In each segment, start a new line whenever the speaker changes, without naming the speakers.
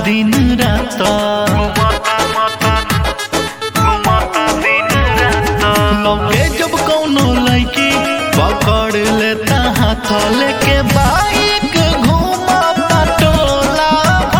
दिन रात लौके जब कौनो लड़की पकड़ लेता हाथ लेके बाइक घूमा टोला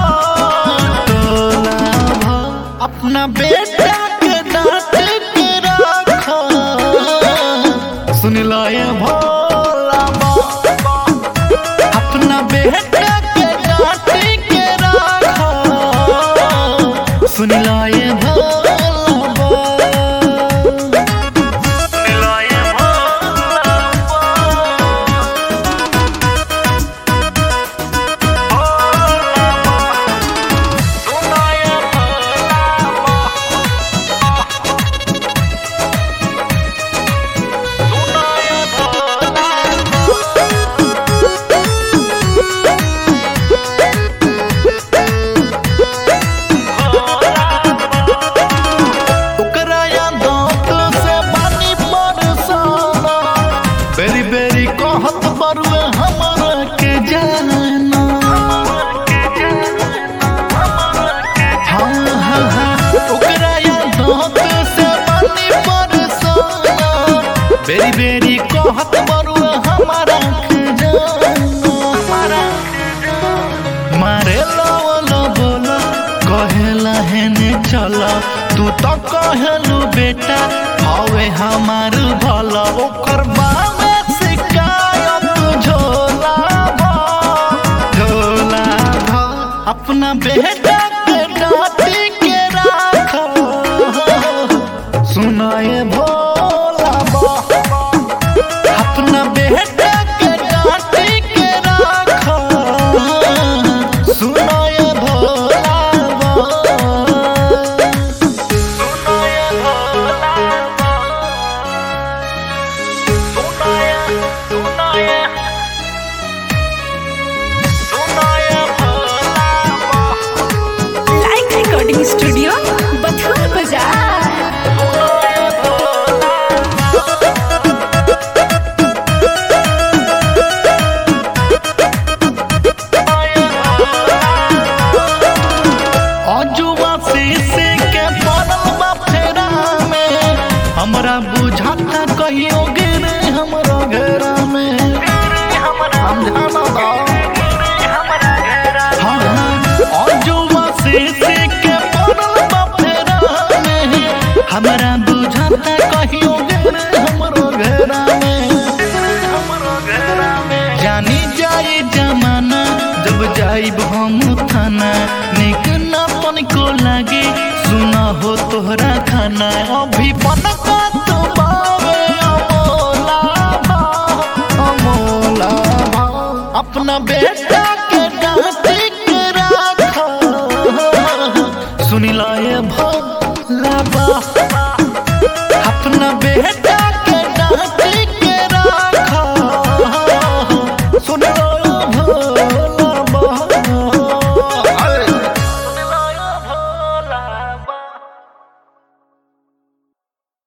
टोला अपना बेटा के डांट के रखा सुन लो ये भोला बाबा अपना बेटा के डांट के रखा सुन लो ये भोला बाबा ओकरा यादों से पानी बरसाना बेरी बेरी कहत बरुए हमरा के जाना हाँ हाँ हाँ ओकरा यादों से पानी बरसाना बेरी बेरी कहत बरुए हमरा के जाना मारे लो बोला कहेला हेने चला तू तो कहलू बेटा हवे हमार भला ओकर बावे शिकायत झोला भा झोला भा अपना बेटा के डांटी के राखो सुनाए भोला बा अपना बेटा के डांटी के राखो सुनाए भोला बा
लाइक रिकॉर्डिंग स्टूडियो बथुआ बाजार
अजुआ शीशे के बनल बा फेरा में हमरा बुझाता कहियो गिरे हमरा घेरा में समझाना दो हाँ, अजुआ शीशे के बनल बा फेरा में हमरा बुझाता कहियो गिरे हमरा घेरा में जानी जाए जमाना जब जाइब हम थाना निक ना को लागे सुना हो तोहरा खाना अभी बनका तो बावे अमोला भा, अमोला भा। अपना बेटा के डांट के राखो सुनी ला